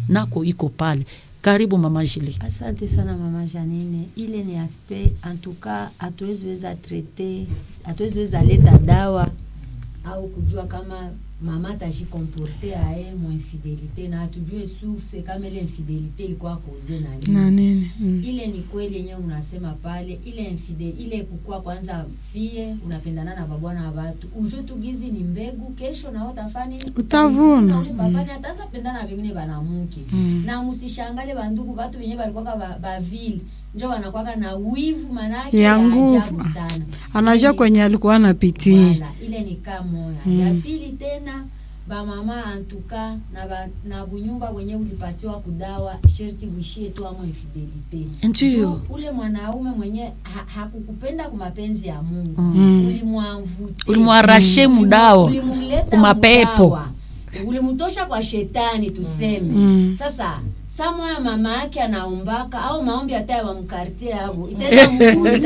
nako iko pale karibu mama Jili. Asante sana mama Janine, ile ni aspect antuka, hatuwezi weza trete, hatuwezi weza leta dawa au kujua kama mama atajikomporte aye mo infidelite na hatujue source kama ile infidelite ilikuwa koze na nini. na nini mm. ile ni kweli yenyewe unasema pale ile infide, ile kukua kwanza fie unapendana na babwana wa watu ujue tu gizi ni mbegu kesho na utafanya nini? Utavuna. ule papani ataanza pendana na vingine banamuke Mm. na musishangale bandugu batu wenyewe balikuwaka ba, ba ville njo wanakwaka na wivu manake Ya ya nguvu. ajabu sana anajua Ile- kwenye alikuwa anapitia Wala, ile ni kaa moya Mm. ya pili tena bamama antuka na, ba, na bunyumba wenye ulipatiwa kudawa sherti uishie tu amo infidelite Ndiyo. Juu ule mwanaume mwenye ha, hakukupenda kwa mapenzi ya Mungu Mm. ulimwamvute Ulimwarashe mudao ulimuleta kumapepo. mudawa. ulimtosha kwa shetani tuseme Mm. sasa samoya mama yake anaombaka au maombi hata wamkartie yabo itaweza mkuza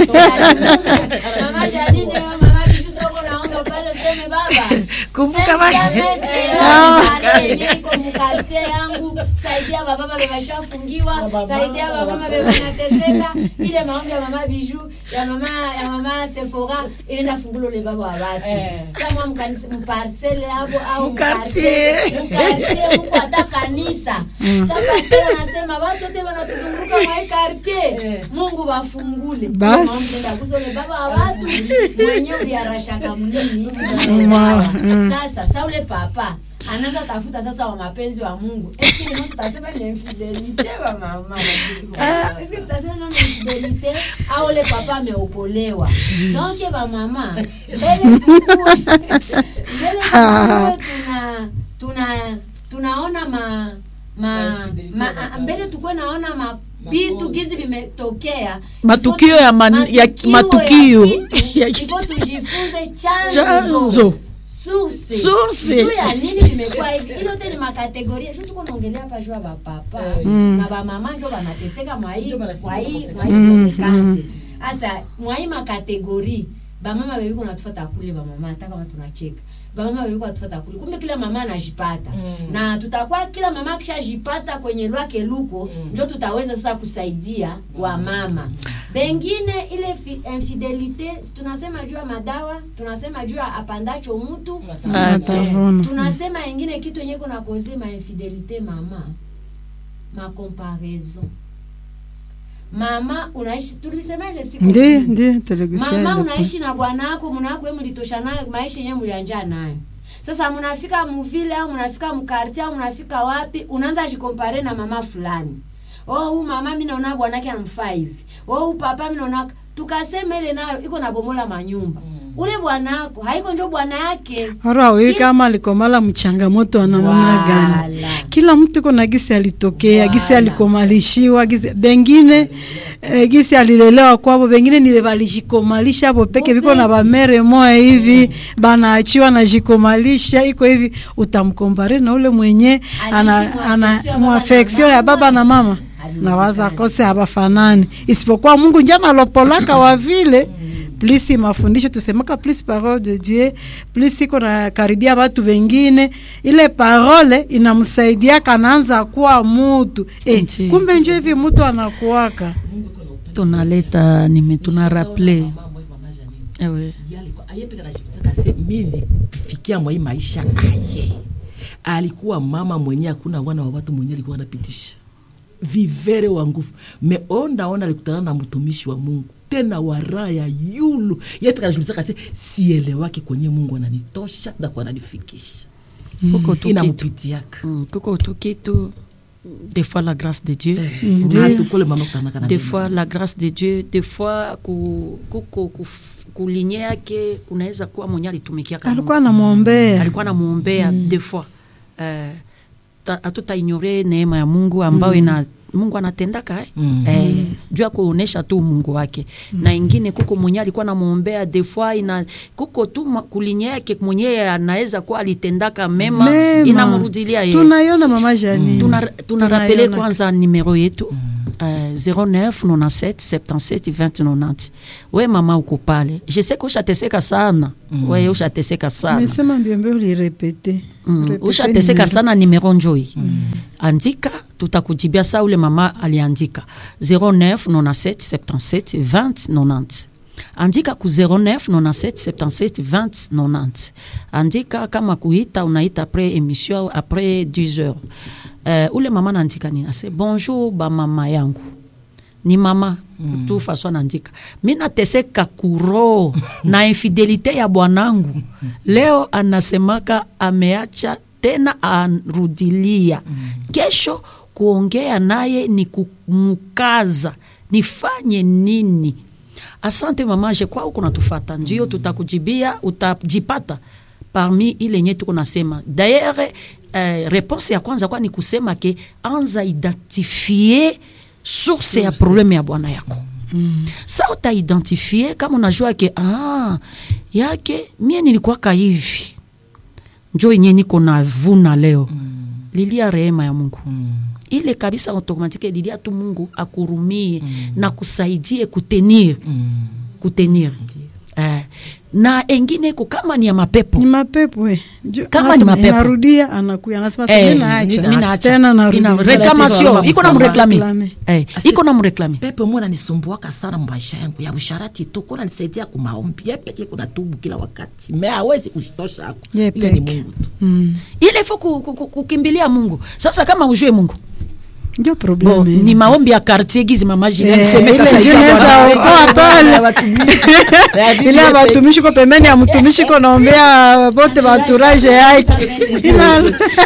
mama Janine au mama Bishu soko naomba pale useme baba Kumbuka Sensa baba. metre ya mkate yenye iko mkate yangu saidia bababa bebashafungiwa saidia babama bebanateseka ile maombi ya mama Biju ya mama ya mama Sephora inaenda fungulo le baba wa watu samwa mkanisa mparcele hapo au Mkartie. mkartie huko hata kanisa sasa pastor anasema watu wote wanatuzunguka mwa hii quartier Mungu wafungule Bas. Maombi ndio kusole baba wa watu mwenyewe uliarashaka mnini Ma- mm. sasa sa ule papa anaanza tafuta sasa wa mapenzi wa Mungu. Eske ni tutasema ni infidelite wa mama. Eske tutasema ni infidelite au ule papa ameokolewa. Donc ba mama mbele tukue mbele tukue tuna tuna tunaona ma ma, ma a- mbele tukue naona ma vitu gizi vimetokea Matukio ya man- ya- matukio. Ya- hivyo tujifunze chanzo chanzo source Source. juu ya nini vimekuwa hivi ile yote ni makategoria sio tuko naongelea hapa juu ya bapapa Mm. na bamama ndio wanateseka mwa hii Ndio wanasema mwa hii consequence. mwa hii Mm, consequence sasa mwa hii makategori bamama bebi kuna tufuata kule bamama hata kama tunacheka bamama bebi kuna tufuata kule kumbe kila mama anajipata Mm. na tutakuwa kila mama akishajipata kwenye lwake luko Mm. ndio tutaweza sasa kusaidia wa mama bengine ile fi- infidelite tunasema juu ya madawa tunasema juu ya apandacho mtu Atavuna. tunasema ingine kitu yenye kuna koze ma infidelite mama ma comparaison mama unaishi tulisema ile siku ndi ingine. ndi tuligusia mama ile unaishi na bwana wako mnako wewe mlitosha nayo maisha yenyewe mlianja nayo sasa mnafika mvile au mnafika mkarti au mnafika wapi unaanza jikompare na mama fulani oh huyu mama mimi naona bwanake anamfaa hivi oh huyu papa mimi naona tukasema ile nayo iko na bomola manyumba ule bwanako haiko ndio bwana yake Aro awi kama alikomala mchangamoto ana namna gani? Wala. Kila mtu kuna gisi alitokea, gisi Wala. alikomalishiwa, gisi bengine eh, gisi alilelewa kwabo, bengine ni balijikomalisha hapo peke biko na bamere moya hivi banaachiwa na jikomalisha iko hivi, utamkompare na ule mwenye ana Aliishi ana muaffection ya muafeksio ya baba na mama na waza kose habafanani, isipokuwa Mungu njana alopolaka wa vile plus mafundisho tusemaka plus parole de Dieu plus iko na karibia watu wengine, ile parole inamsaidia kanaanza kuwa mutu eh, Ndiyo. kumbe njo hivi mutu anakuwaka tunaleta nime tuna rappele ewe ayepeka najibizaka se mi nilifikia mwa hii maisha aye alikuwa mama mwenye hakuna wana wa watu mwenye alikuwa anapitisha vivere wa nguvu me ondaona alikutana na mtumishi wa mungu tena wa raha ya yulu yepeka najibizaka se sielewake kwenye mungu ananitosha na kwa ananifikisha kuko tu kitu inamupitiaka Mm, kuko tu kitu des fois la grâce de Dieu na tukole mama kutanaka na des neno. fois la grâce de Dieu des fois ku, kuko kuf- kulinye yake kunaweza kuwa mwenye alitumikia kama alikuwa anamwombea alikuwa anamuombea des fois eh, ta- hatutaignore neema ya Mungu ambayo ina Mungu anatendaka eh? Mm. eh, juu ya kuonesha tu Mungu wake na ingine kuko mwenye alikuwa anamuombea des fois ina kuko tu ma- kulinye yake mwenye anaweza kuwa alitendaka mema, Mema. inamrudilia yeye tunaiona mama Janine tuna, tuna Tunaiona. rappele kwanza numero yetu uh, 09 97 77 20 90 we mama uko pale je sais que ushateseka sana mm. we ushateseka sana mesema mbiombe ulirepete Mm, Repete ushateseka numero. sana nimero njoi mm. andika tutakujibia saa ule mama aliandika 09 97 77 20 90 andika ku 09 97 77 20 90 andika kama kuita unaita après émission après 10 heures uh, ule mama naandika nini ase bonjour bamama yangu ni mama mm. tu faso anaandika mi nateseka kuro na infidelite ya bwanangu leo anasemaka ameacha tena arudilia mm. kesho kuongea naye ni kumkaza nifanye nini asante mama je kwa huko natufata ndio tutakujibia utajipata parmi ile nye tuko nasema d'ailleurs eh, réponse ya kwanza kwa ni kusema ke anza identifie source ya probleme ya bwana yako mm. sa utaidentifie kama unajua ke ah, yake mie nilikuwaka hivi njo yenye niko na vuna leo mm. lilia rehema ya mungu mm. ile kabisa automatike lilia tu mungu akurumie mm. na kusaidie kutenir mm. kutenir eh, na engine iko kama ni ya mapepo ni mapepo eh. Ju- Kama anasema, ni mapepo. inarudia anakuya anasema Eh, hey, minaacha mi naacha. tena narudia. Ina- reclamation iko na mreklame Mreklame. Eh, Asi- iko na mreklame pepe mwana nisumbuaka sana maisha yangu ya usharati tu kuna nisaidia kumaombi ye peke kuna tubu kila wakati me awezi kushitosha ako Ye ile ni peke. mungu tu Mm. ile fo ku- ku- ku- kukimbilia mungu sasa kama ujue mungu ndio Bo, probleme ni maombi ya quartier gizi mama Julie Eh, alisemeka ile saidia ndio Bwana. inaweza okoa pale ile ya batumishi ko pembeni ya mtumishi ko naombea bote baentourage yake Ina-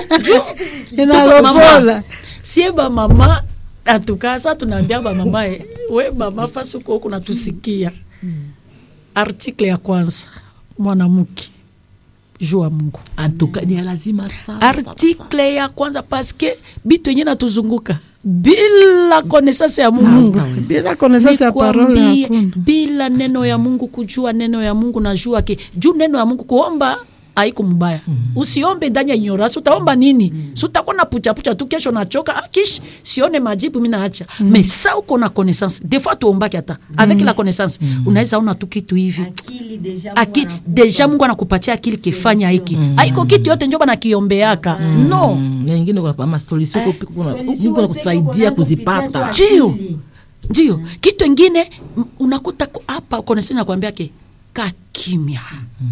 inalopola sie bamama atukasa tunaambia bamama eh, we mama fasuko huku natusikia artikle ya kwanza mwanamke jua mungu antuka ni ya lazima sana artikle ya kwanza paske bitu yenye natuzunguka bila konesance ya mungu Hawezi. bila connaissance ya parole Nikwambie, hakuna bila neno ya mungu kujua neno ya mungu najua ke juu neno ya mungu kuomba haiko mbaya mm. usiombe ndani ya ignorance utaomba nini mm. si utakuwa na puchapucha tu kesho nachoka ah, kish sione majibu mi naacha mm. mais sa uko na connaissance des fois tuombaki hata mm. avec la connaissance mm. unaweza ona tu kitu hivi akili deja Aki, Mungu anakupa. deja mungu anakupatia akili kifanya hiki haiko kitu yote njo banakiombeaka no Mm, na ingine kuna ma solution ko piko kuna Solution Mungu peke anakusaidia unaanza kupitia kuzipata tu Ndio. akili. ndio kitu ingine m- unakuta ku- hapa koneseni nakwambia ke kakimya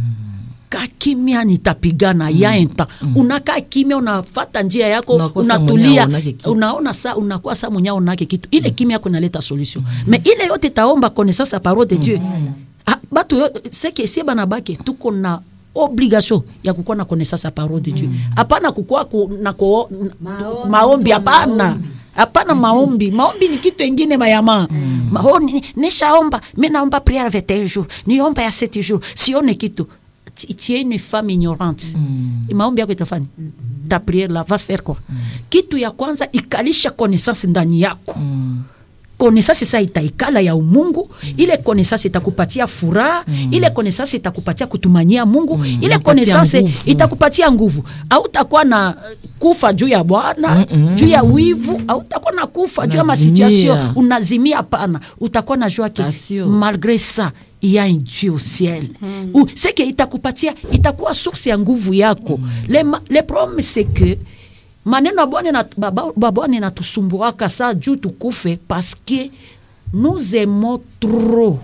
kakimya nitapigana mm. yaenta unakaa kimya unafata njia yako Unakosa unatulia mwenye aonake kitu. unaona sa unakuwa sa mwenye aonake kitu ile kimya yako inaleta solution me ile yote taomba connaissance ya parole de dieu Ah, batu yo- seke sie bana bake tuko na obligation ya kukuwa na connaissance ya parole de dieu hapana kukuwa ku, na ko, Maombi, maombi tu hapana maombi. hapana maombi maombi ni kitu engine mayama mm. Maho, ni, nishaomba mi naomba priere 21 jours niomba ya 7 jours sione kitu Ti- tu es une femme ignorante mm. maombi yako itafanya mm. ta priere la va faire quoi mm. kitu ya kwanza ikalisha connaissance ndani yako mm connaissance sa itaikala ya umungu mm. ile connaissance itakupatia furaha mm. ile connaissance itakupatia kutumania mungu mm. ile Itakupatia connaissance nguvu. itakupatia nguvu autakuwa na eh, kufa juu ya bwana Mm-mm. juu ya wivu autakuwa na kufa juu ya Unazimia. masituation unazimia pana utakuwa na jua ke Passion. malgré ça il y a un dieu au ciel mm. ou c'est que itakupatia itakuwa source ya nguvu yako mm. le, ma- le problème c'est que maneno ya bwana na- baba- babwana inatusumbuaka saa juu tukufe parce que nous aimons trop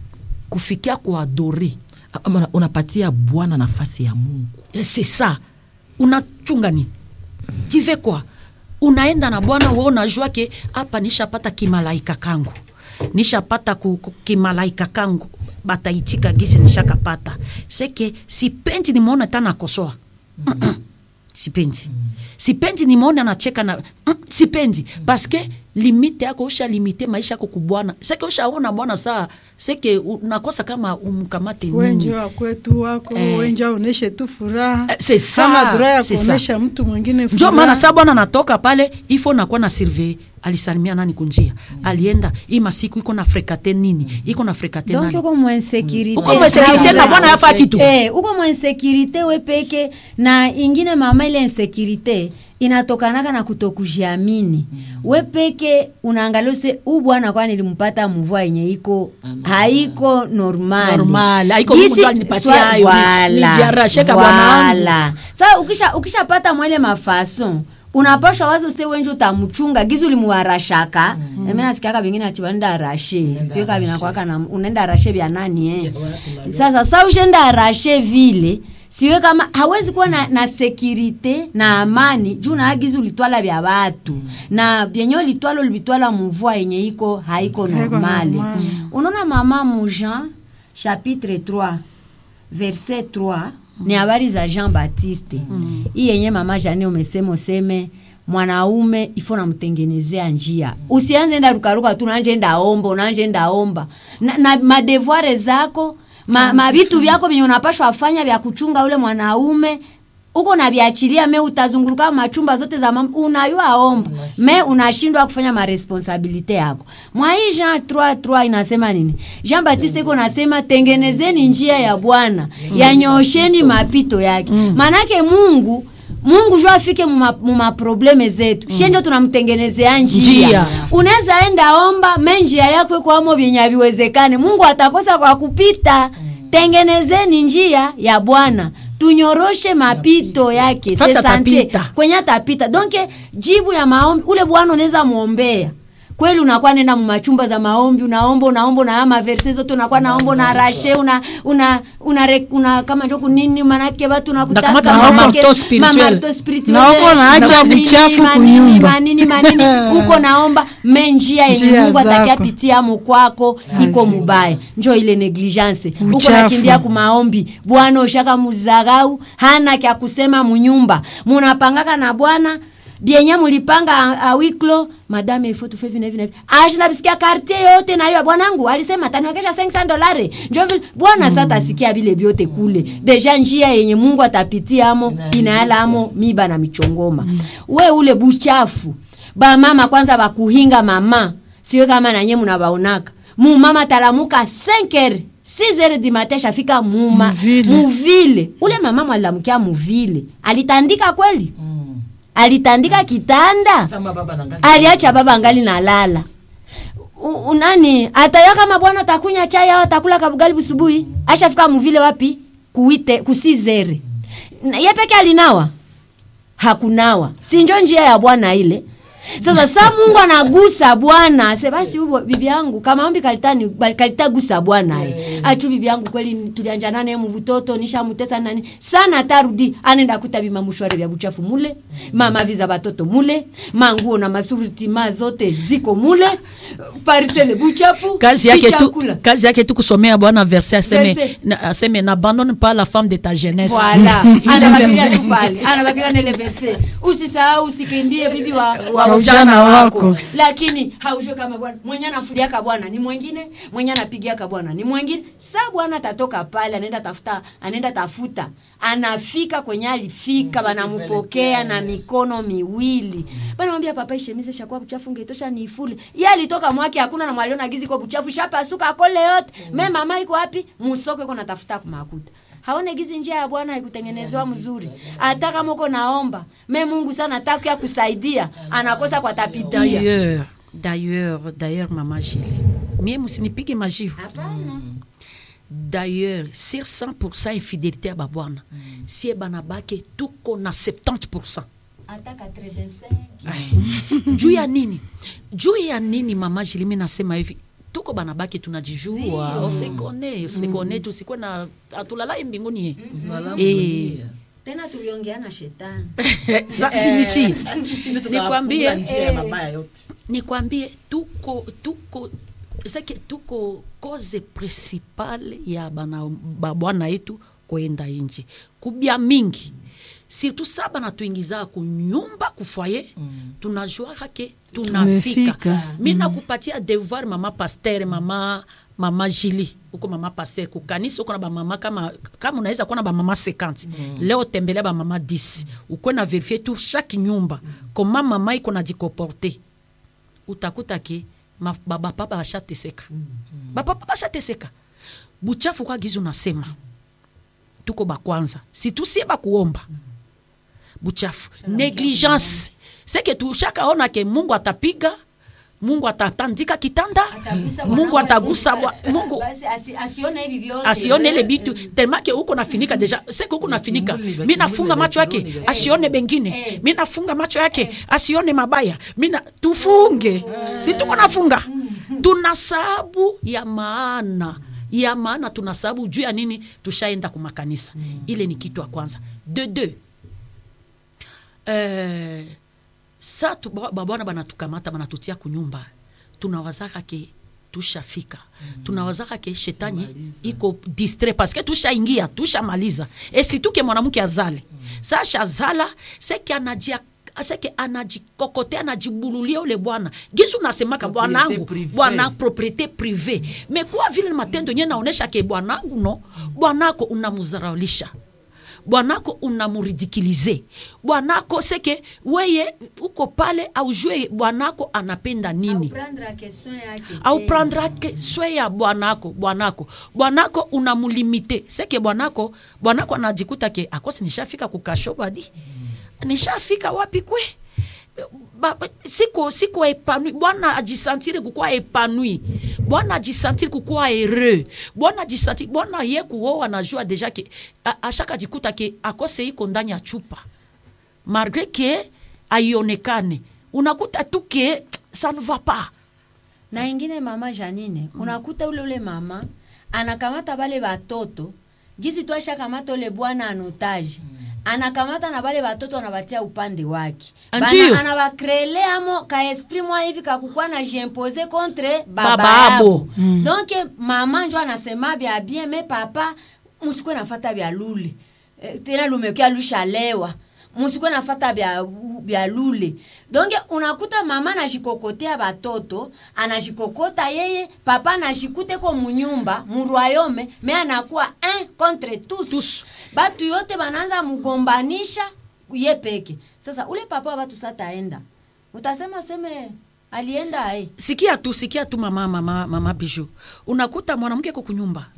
kufikia kuadore Ama unapatia bwana nafasi ya mungu Eh, c'est ça unachunga ni tu fais quoi unaenda na bwana we unajua ke hapa nishapata kimalaika kangu nishapata ku, ku, kimalaika kangu bataitika gisi nishakapata seke sipendi nimeona ta nakosoa Mm-mm. sipendi sipendi nimeona nacheka na mm, sipendi paske limite yako usha limite maisha yako kubwana seke ushaona bwana saa seke unakosa kama umkamate nini wenje wa kwetu wako Eh. wenje aoneshe tu furaha Eh, c'est ça, kama dura ya c'est ça. kuonesha mtu mwingine njo furaha. maana saa bwana natoka pale ifo nakuwa na survey alisalimia nani kunjia alienda hii masiku iko na frekate nini iko na frekate donc nani uko mwensekirite Uko mwensekirite na bwana yafaa kitu. eh, uko mwensekirite we peke na ingine mama ile insekirite inatokanaka na kutokujiamini we peke unaangalia use huu bwana kwa nilimpata mvua yenye iko haiko normal Normal, haiko Gisi- Mungu ndo alinipatia swa- hayo, ni- Voilà, nijiarasheka bwana wangu. voilà. Sasa ukisha ukishapata mwele mafason unapashwa wazo se wenje utamchunga gizi ulimuharashaka mm. eme nasikiaka vingine ati wanaenda arashe sio kabinakwaka na unaenda arashe vya nani eh. sasa sa ushenda arashe vile siwe kama hawezi kuwa na, na sekirite na amani juu naagizi ulitwala vya watu mm. na vyenye ulitwala ulivitwala muvua yenye iko haiko normale normale. unaona mama mujean chapitre 3 verset 3 ni habari za jean baptiste hii yenye mama jane umesema useme mwanaume ifo namtengenezea njia usianze enda rukaruka tu nanje enda omba unanje enda omba na, na madevoire zako ma, mavitu vyako vyenye unapashwa fanya vya kuchunga ule mwanaume uko na viachilia me utazunguruka machumba zote za mama unayua omba me unashindwa kufanya maresponsabilite yako mwa hii Jean 3:3 inasema nini Jean Baptiste iko nasema tengenezeni njia ya Bwana yanyosheni mapito yake manake Mungu Mungu jo afike muma probleme zetu mm. shenjo tunamtengenezea njia, Njia. unaweza enda omba me njia yako iko amo vyenye haviwezekane Mungu atakosa kwa kupita tengenezeni njia ya Bwana tunyoroshe mapito yake Fasi Se sante. atapita. kwenye atapita donke jibu ya maombi ule bwana unaweza muombea kweli unakuwa nenda mumachumba za maombi unaomba unaomba na maverse zote unakuwa naomba una rashe una una una, re- una kama njo kunini manake watu nakutaka Ndakamata manake- mamarto spirituel. mamarto spirituel. Na uko naacha Manini, buchafu manini, kunyumba. manini manini uko naomba me njia yenye Njia Mungu zako. atakia pitia mukwako iko mubaya njo ile negligence uko Uchafu. nakimbia kumaombi bwana ushaka muzarau hana kya kusema munyumba munapangaka na bwana bienye mulipanga a- awiklo madame ifo tufe vine vine ashinda bisikia quartier yote na hiyo bwanangu alisema taniwekesha 500 dolari njo vile bwana sasa tasikia vile vyote kule deja njia yenye Mungu atapitia amo inayala amo miba na michongoma we ule buchafu ba mama kwanza bakuhinga mama siwe kama nanye munabaonaka mumama talamuka 5 heures 6 heures du matin shafika muma Muvile. muvile ule mama mwalilamukia muvile alitandika kweli alitandika kitanda Sama baba na ngali. aliacha baba angali nalala U- unani ataya kama bwana takunya chai au atakula kabugali busubuhi ashafika muvile wapi kuite kusizere Na- ye peke alinawa hakunawa sinjo njia ya bwana ile sasa sa mungu anagusa bwana se basi ubo bibi yangu kama ombi kalitani kalitagusa bwana ye achu bibi yangu kweli tulianjana naye mubutoto nishamutesa nani sana tarudi anenda kuta bima mushware vya buchafu mule mama viza batoto mule manguo na masuruti ma zote ziko mule parisele buchafu kazi yake tu, kichakula. kazi yake tu kusomea bwana verse aseme Verset. na- aseme n'abandonne pas la femme de ta jeunesse Voilà. anabakilia tu pale anabakilia nele verse usisahau usikimbie bibi wa, wa Wa ujana ujana wako wako. lakini haujue kama bwana mwenye anafuliaka bwana ni mwingine mwenye anapigiaka bwana ni mwingine sa bwana atatoka pale anaenda tafuta anaenda tafuta anafika kwenye alifika banamupokea na mikono miwili banamwambia papa ishemize shakuwa buchafu ngetosha niifule ye alitoka mwake hakuna na mwaliona gizi kwa buchafu shapasuka kole yote me mama iko wapi musoko iko natafuta kumakuta haone gizi njia ya bwana haikutengenezewa mzuri hata kama uko naomba me mungu sana takuya kusaidia anakosa kwa tapitia d'ailleurs d'ailleurs d'ailleurs mama jili mie musinipige majiu hapana d'ailleurs sur 100 infidélité ya babwana sie bana bake tuko na 70 hata 85 juu ya nini juu ya nini mama jili mi nasema hivi tuko bana bake tunajijua osekone osekone tusikwe na atulalai mbinguni ye Eh. tena tuliongea na shetani Sa- sinisi Chini tukafunga nikwambie njia ya mabaya yote nikwambie tuko tuko seke tuko cause principale ya bana babwana yetu kwenda nje kubya mingi surtout sa bana tuingiza kunyumba kufoye mm. tunajuaka ke tunafika Tumefika. mi nakupatia devoir mama pasteur mama mama jili uko mama pasteur kukanisa uko na bamama kama kama unaweza kuwa na bamama 50 mm. leo tembelea bamama 10 ukwe na verifie tu chaque nyumba mm. koma mama iko na jikoporte utakuta ke ma- ba- bapapa bashateseka bapapa bashateseka buchafu kwa gizi unasema tuko bakwanza situsie bakuomba buchafu negligence seke tushakaona ke mungu atapiga mungu atatandika kitanda Atagusa mungu mwanangu atagusa ati- bwa- mungu basi asi- asione hivi vyote asione ile Eh, bitu tellement que uko nafinika deja seke uko nafinika Kimuli, mi nafunga kimuli, macho yake kimuli, asione bengine Eh. mi nafunga macho yake asione mabaya mina tufunge si tuko nafunga tuna sababu ya maana ya maana tuna sababu juu ya nini tushaenda kumakanisa ile ni kitu ya kwanza de deux eh, sa tu- ba- babwana banatukamata banatutia kunyumba tunawazaka ke tushafika mm. tunawazaka ke shetani iko distre paske tushaingia tushamaliza esituke mwanamke azale mm. sasha azala seke anajia seke anajikokote anajibululia ule bwana gisu nasemaka Propriete bwanangu prive. bwana propriete prive me kuwa vile matendo nye naonesha ke bwanangu no bwanako unamuzaraulisha bwanako unamuridikilize bwanako seke weye uko pale aujue bwanako anapenda nini Prendre question yake au tena. prendrake swe ya bwanako bwanako bwanako unamulimite seke bwanako bwanako anajikuta ke akosi nishafika kukasho badi nishafika wapi kwe Ba- ba- siko siko epanui bwana ajisantire kukuwa epanui bwana ajisantire kukuwa heureux bwana ajisantire bwana ye kuoa anajua deja ke a- ashaka ajikuta ke akose iko ndani ya chupa malgré ke aionekane unakuta tu ke ça ne va pas na ingine mama janine unakuta ule ule mama anakamata bale batoto gisi tu ashakamata ule bwana anotaji anakamata na bale batoto anabatia upande wake Ndiyo. Bana- anabakrele amo ka esprit mwa hivi kakukwa na jimpose contre baba, Baba yabo yabo. mm. donc mama njo anasema bya bien me papa musikwe nafata bya lule Eh, tena lumekia lushalewa musikwe nafata bya, bya lule donc unakuta mama anajikokotea batoto anajikokota yeye papa anajikuteko munyumba murwayome me anakuwa un contre tous, Tous. batu yote banaanza mugombanisha ye peke sasa ule papa wa batu sataenda utasema seme alienda ae sikia tu sikia tu mama mama mama biju unakuta mwanamke ko kunyumba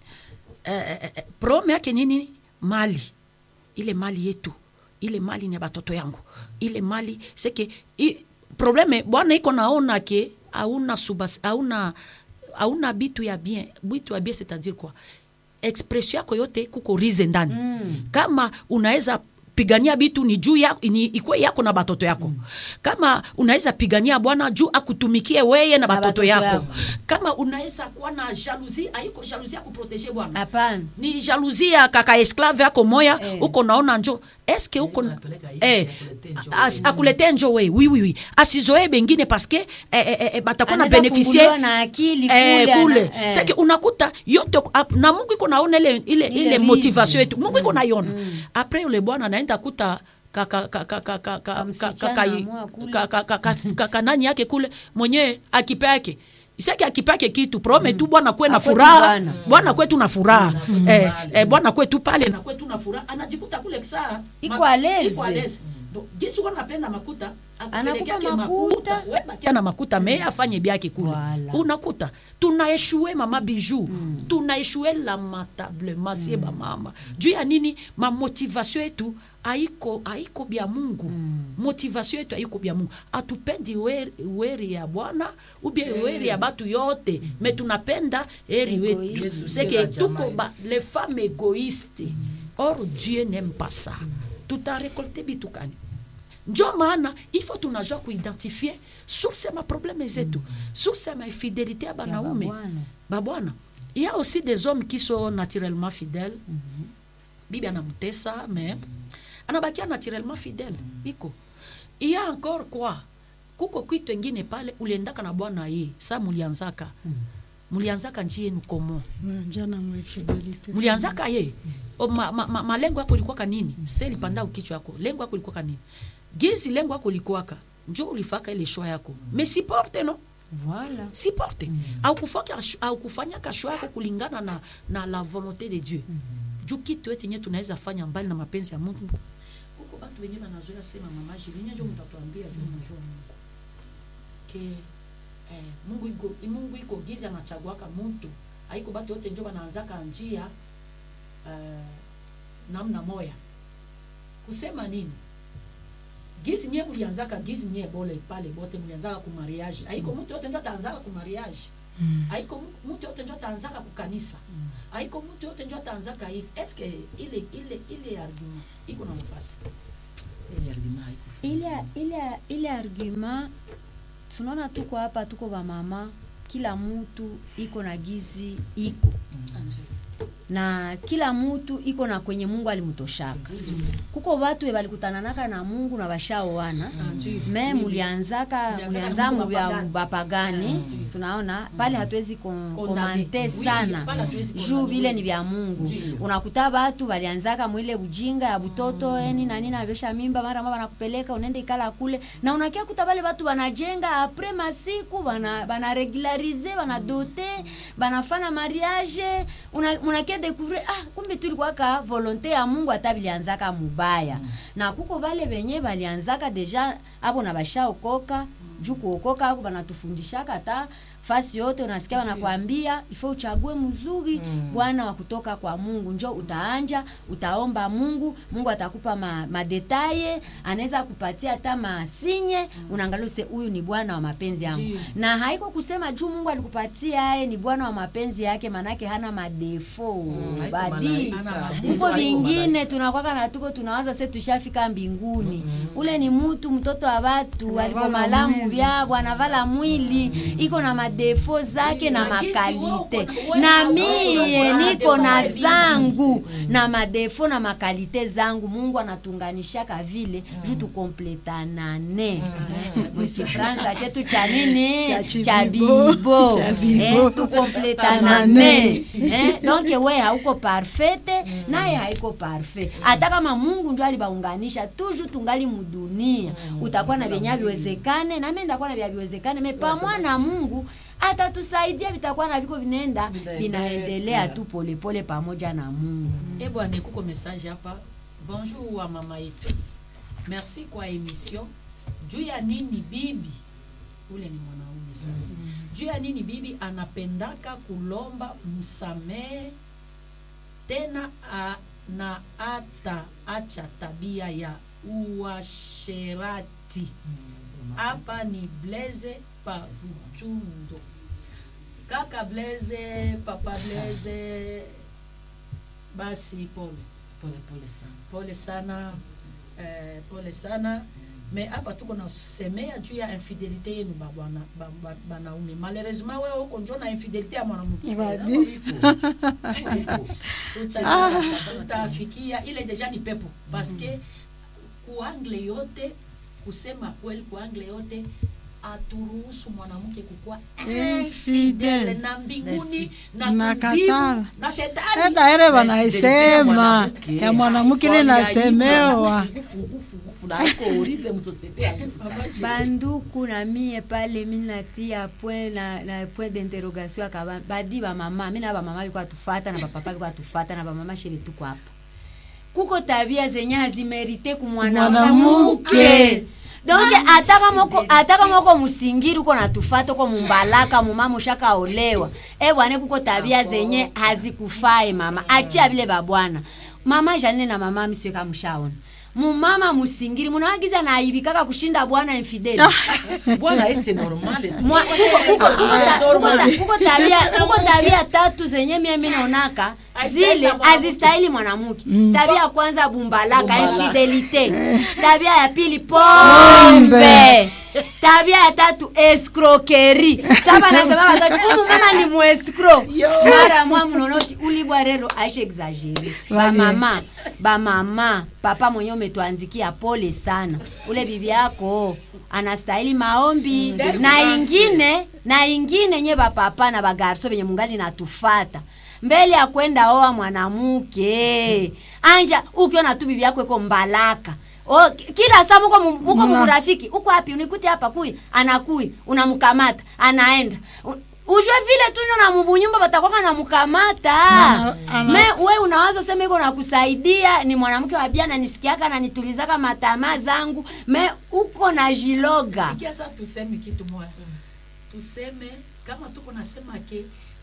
eh, eh, eh, probleme yake nini mali ile mali yetu ile mali ni ya batoto yangu ile mali seke i, probleme bwana iko naona ke auna subas auna auna bitu ya bien bitu ya bien c'est-à-dire quoi expression yako yote kuko rize ndani mm. kama unaweza pigania bitu ni juu ya, ni ikwe yako na batoto yako mm. kama unaweza pigania bwana juu akutumikie weye na batoto batoto yako. yako. kama unaweza kuwa na jalousie aiko jalousie ya kuprotege bwana hapana ni jalousie ya kaka esclave yako moya Eh. uko naona njo eske uko na- anapeleka hivi, eh, akuletee njo as- wewe. akuletee njo we oui, oui, oui. asizoe bengine paske eh, eh, eh, batakuwa na Anaweza beneficie funguliwa na akili eh, kule, kule. ana- eh. seke unakuta yote ap- na mungu iko naona ile, ile, Ile ile rizi. motivation yetu mungu iko naiona apres ule bwana anaenda kuta kaka kaka kaka kaka Kamsichana kaka amoa kule. kaka kaka kaka nani yake kule mwenyewe akipe yake isaki akipe yake kitu prome tu bwana kwe na Akwetu furaha bwana. bwana kwetu na furaha Mm. eh, Mm. eh, bwana kwetu pale na kwetu na furaha anajikuta kule saa Iko à l'aise. iko à l'aise Donc, gisi wana napenda makuta Anakupa akupelekake makuta. we bakia na makuta me afanye byake kule Voilà. unakuta tunaeshue mama biju mm. tunaeshue lamentablement sie bamama juu ya nini mamotivation yetu aiko aiko bya mungu mm. motivation yetu aiko bya mungu atupendi weri, weri ya bwana ubie weri ya batu yote mm. me tunapenda eri wetu Egoïste. seke Sio la tuko jamaa ba, les femmes égoïstes or dieu n'aime pas ça tutarekolte bitu kani njo maana ifo tunajua kuidentifie source ya maprobleme zetu source ya mafidelité ya banaume babwana. babwana il y a aussi des hommes qui sont naturellement fidèles bibi anamtesa mais anabakia naturellement fidèle iko il y a encore quoi kuko kwitu engine pale uliendaka na bwana ye sa mulianzaka mulianzaka njie yenu komo jana mwefidelite mulianzaka ye O, ma, ma, ma, malengo yako ilikuwaka nini seli panda ukichwa yako lengo yako ilikuwaka nini gizi lengo yako ilikuwaka njo ulifaka ile shwa yako me siporte no voilà siporte mm. au kufanya au kufanya kashwa yako kulingana na, na la volonté de dieu mm. juu kitu ete nye tunaweza fanya mbali na mapenzi ya mungu huko batu wenyewe wanazoea sema mamaji linye njo mtatuambia juu mnajua mungu ke eh, mungu iko mungu iko gizi anachaguaka mtu haiko batu yote njo wanaanzaka njia eh, namna moya kusema nini gisi nye mulianzaka gisi nye bole pale bote mulianzaka ku mariage aiko mtu yote njo ataanzaka ku mariage aiko mu- mtu yote njo ataanzaka ku kanisa aiko mtu yote njo ataanzaka hivi eske ile ile ile argument iko na nafasi Ile argument haiko. ile ile ile argument tunaona tuko hapa tuko bamama kila mtu iko na gizi iko na kila mtu iko na kwenye mungu alimtoshaka kuko watu we balikutananaka na mungu na bashaoana me mulianzaka Mulianzaka mulianza na Mungu muvya bapagani. bapagani tunaona pale hatuwezi kon- Condamner. komante Oui, sana pale hatuwezi juu condamner. vile ni vya mungu Ndiyo. unakuta batu balianzaka mwile ujinga ya butoto eni na nini abesha mimba mara mama banakupeleka unaenda ikala kule na unakia kuta bale batu banajenga apres masiku bana bana regularize bana dote banafana mariage una- unakia découvrir ah kumbe tulikuwaka volonté ya mungu hata bilianzaka mubaya na kuko bale benye balianzaka deja abo na bashaokoka juu kuokoka ako banatufundishaka hata fasi yote unasikia wanakwambia ifo uchague mzuri bwana wa kutoka kwa mungu njo utaanja utaomba mungu mungu atakupa ma, madetaye anaweza kupatia hata masinye unaangalia use huyu ni bwana wa mapenzi yangu Ndiyo. na haiko kusema juu mungu alikupatia aye ni bwana wa mapenzi yake manake hana madefo haiko badi malaika. Hana huko madefo, haiko vingine tunakwaka na tuko tunawaza se tushafika mbinguni ule ni mtu mtoto wa watu aliko Anavala malamu mwili. vyabo anavala mwili iko na madefo zake na Na gisi makalite wewe uko- na wewe mie uko na niko na defo zangu na madefo na makalite zangu mungu anatunganishaka vile juu tukompletanane mkifransa chetu cha nini Cha cha chibibo. bibo Cha bibo. Eh, tukompletanane Eh, donc we hauko parfete naye haiko parfait hata kama mungu ndio alibaunganisha toujours tungali mudunia utakuwa na vyenye viwezekane na mimi ndakuwa na vya viwezekane me pamwa na mungu atatusaidia vitakuwa na viko vinaenda Vinaendelea. vinaendelea tu polepole pamoja na mungu e bwana kuko message hapa bonjour wa mama yetu merci kwa emission juu ya nini bibi ule ni mwanaume sasa juu ya nini bibi anapendaka kulomba msamehe tena a, na hata acha tabia ya uasherati hapa ni blaze pa vutundo kaka blaze papa blaze basi pole Pole pole sana. pole sana eh, pole sana me hapa tuko nasemea juu ya infidelité yenu babwana ba- ba- banaume malheureusement wewe uko njo na infidelité ya mwanamke Ibadi. Tuta- tutafikia ile deja ni pepo paske kuangle yote kusema kweli kuangle yote aturuhusu mwanamke kukuwa Infidele. infidele na mbinguni na Na kuzimu katala. na shetani eda ere wanaisema ya mwanamke ile nasemewa banduku na mie pale mi natia point na, na point d'interrogation akaba badi bamama mi na bamama biko atufata na bapapa biko atufata na bamama shebe tuko hapa kuko tabia zenye hazimerite kumwanamuke Mwanamke. donc ataka moko ataka moko musingiri uko natufata uko mumbalaka mumama ushakaolewa e bwane kuko tabia zenye hazikufae mama achia vile babwana mama janine na mama misiwe kamushaona mumama musingiri munawagiza naibikaka kushinda bwana infideli bwana ese normale tu. Mwa- kuko- kuko- kuko ta- kuko ta- kuko tabia kuko tabia tatu zenye mie mi naonaka zile hazistahili mwanamke tabia ya kwanza bumbalaka Bumbalaka. infidelite tabia ya pili pombe tabia ya tatu escroquerie saba nasema watatu umu mama ni muescro mara mwa mnonoti ulibwa rero aishe exagere bamama bamama papa mwenye umetuandikia pole sana ule bibi yako anastahili maombi na ingine na ingine nye bapapa na bagarso benye mungali natufata mbele ya kwenda oa mwanamuke anja ukiona tu bibi yako iko mbalaka O, ki- kila saa muko mu- muko Mna- murafiki uko wapi unikute hapa kui anakui unamkamata anaenda U- ujue vile tu ndio na mubunyumba batakwaka namukamata Na- ana- me we unawaza useme iko nakusaidia ni mwanamke wa bia nanisikiaka nanitulizaka matamaa zangu me uko na jiloga sikia sa tuseme kitu moya tuseme kama tuko nasema ke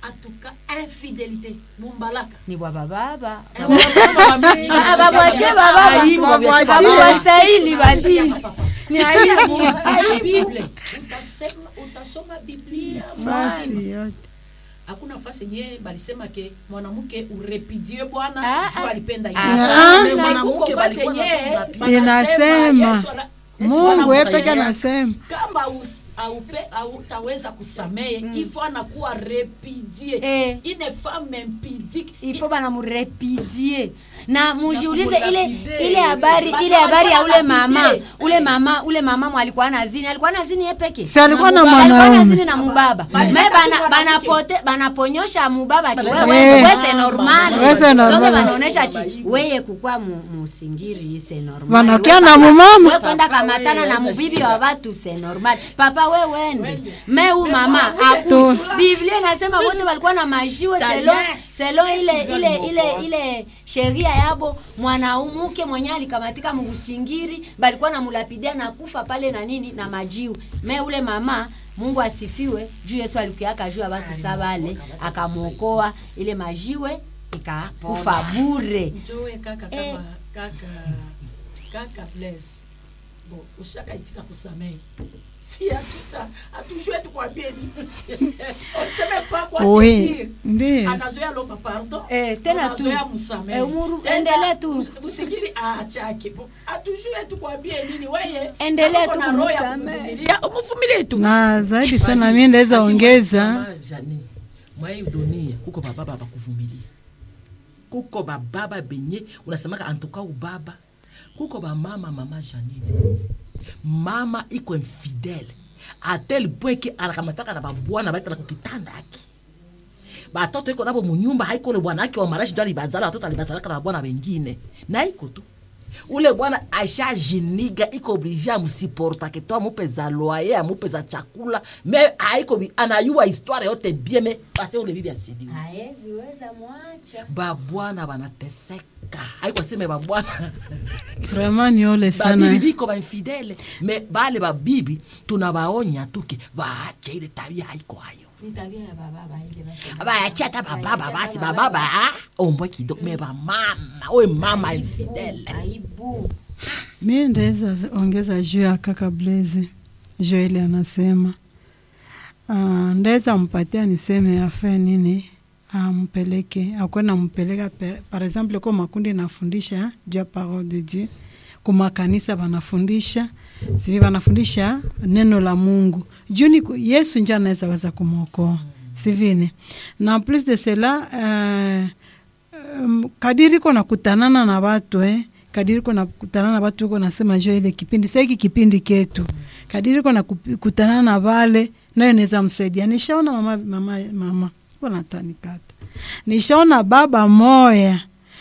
atuka infidelité bumbalaka ni bwa bababa Eh, baba, mami. Ah, babwache bababa Aibu, babwache. babawastahili basi ni aibu Bible. Utasema, utasoma biblia fasi yote hakuna fasi yenyewe balisema ke mwanamke urepidie bwana Ah, juu ah. alipenda Ah, yeye. ah. Me Mwanamke kuko fasi balikuwa yenyewe wanasema Inasema. Yesu ana- Yesu mungu anamsaidia. yepeke anasema kama us- aupe autaweza kusamehe mm. ifo anakuwa repidie Eh. une femme impudique ifo bana murepidie na mujiulize ile kumulapide. ile habari Bana ile habari ya ule walikuwa mama lapide. ule mama ule mama mwalikuwa na zini alikuwa na zini ye peke si alikuwa na alikuwa na mwanaume zini na mubaba Bali- me bali- bana bali- banapote banaponyosha mubaba ti Eh. wewe we se normal We se normal. donc banaonesha ti weye kukwa mu- musingiri se normal Wanakia We na pa- mumama. we kwenda kamatana na mubibi wa watu se normal papa we wende me u mama aku Tu. biblia inasema wote walikuwa na majiwe selo selo ile ile ile ile sheria yabo mwanamke mwenye alikamatika mugusingiri balikuwa na mulapidia na kufa pale na nini na majiwe me ule mama mungu asifiwe juu yesu alikuaka juu ya watu sabale akamwokoa ile majiwe ikakufa bure njoe kaka Eh. kama kaka kaka bless bo ushakaitika kusamehe si hatuta hatujue tukwambie nini useme pa kwa Oui, dire. ndiyo. anazoea lomba pardon Eh, tena tu. unazoea msamehe Eh, umuru- Tena, endelee tu. us- usigiri aachake bo hatujue tukwambie nini weye Endelee kama tu uko na roho ya kumsamehe. kuvumilia, umuvumilie tu na zaidi sana mi ndaweza ongeza jani mwai dunia kuko bababa bakuvumilia kuko bababa benye unasemaka antuka ubaba kuko bamama mama janine mama iko infidele atel point ke anakamataka na babwana baitala kukitanda aki batoto iko nabo munyumba haiko ule bwana ake wa marashi ndo alibazala watoto alibazalaka na babwana bengine na iko tu ule bwana ashajiniga iko oblige amusiportake to amupeza loye amupeza chakula me aiko bi- anayua histoire yote bien me base ule bibi asidiwe haezi weza mwacha babwana banateseka haiko aseme babwana vraiment ni ole babibi sana biko bainfidele me bale babibi tunabaonya tuke baache ile tabia haiko hayo ni tabia ya bababa ile basi bayache ata bababa basi bababa ah, ombwe kidogo me bamama oye mama infidele aibu mi ndaweza ongeza juu ya kaka blaze joeli anasema uh, ndaweza mpatia niseme afe nini ampeleke akwenda mpeleka pe- par exemple ko makundi nafundisha juu ya parole de dieu kumakanisa banafundisha sivi banafundisha neno la mungu juu ni ku- yesu njo anaweza weza kumwokoa sivine na en plus de cela uh, um, kadiri ko nakutanana na watu eh, kadiri ko nakutanana na watu ko nasema jo ile kipindi sa hiki kipindi ketu kadiri ko nakutanana na vale nayo naweza msaidia nishaona mama mama mama wanatanikata nishaona baba moya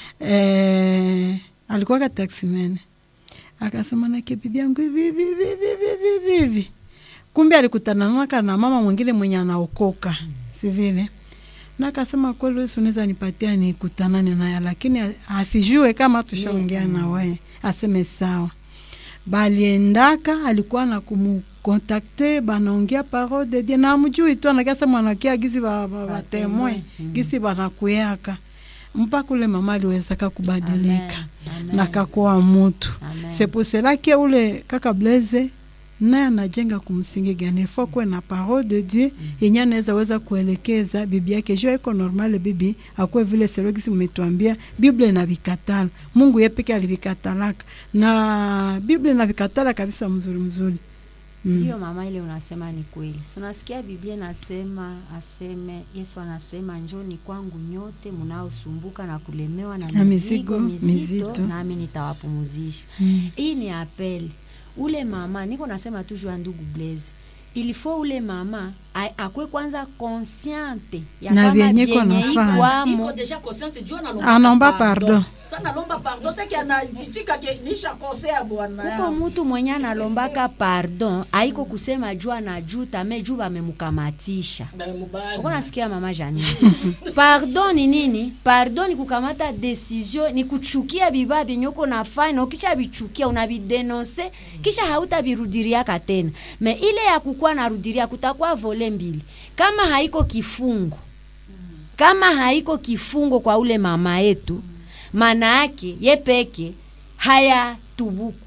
eh, alikuwa taximene akasema nake bibi yangu hivi hivi hivi hivi hivi hivi hivi kumbe alikutananaka na mama mwingine mwenye anaokoka si vile na akasema kweli Yesu unaweza nipatia nikutanane naye, lakini a- asijue kama tushaongea na wewe, aseme sawa. Baliendaka alikuwa na kumukontakte, banaongea parole de Dieu na amjui tu, anakasa mwanakia gisi ba, ba, ba temwe gisi banakuyaka mpaka ule mama aliwezaka kubadilika Amen. na kakuwa mutu Amen. c'est pour cela que ule kaka Blaise naye anajenga kumsingi gani ifo kuwe na parole de Dieu yenye anaweza weza kuelekeza bibi yake juu iko normal bibi akuwe vile serogisi mmetuambia Biblia inavikatala Mungu yeye peke alivikatalaka na Biblia inavikatala kabisa mzuri mzuri ndio mama ile unasema ni kweli so nasikia biblia nasema aseme yesu anasema njoni kwangu nyote mnaosumbuka na kulemewa na, Na mizigo mizigo mizito, mizito. nami nitawapumuzisha Mm. hii ni apeli ule mama niko nasema tu juu ya ndugu blaze ilifo ule mama a- akwe kwanza consciente ya Na kama vyenye iko vyenye nafanya. ikwamo iko deja conscience juu Anaomba pardon. sana lomba pardon seki anajitika ke nisha kosea bwana kuko yangu. mutu mwenye analombaka pardon aiko kusema juu anajuta me juu bamemukamatisha uko nasikia mama janine pardon ni nini pardon ni kukamata decision ni kuchukia bibaa vyenye uko nafanya na ukisha vichukia unavidenonse kisha hautavirudiriaka tena me ile ya kukuwa narudiria kutakuwa vole mbili kama haiko kifungo kama haiko kifungo kwa ule mama yetu maana yake ye peke haya tubuku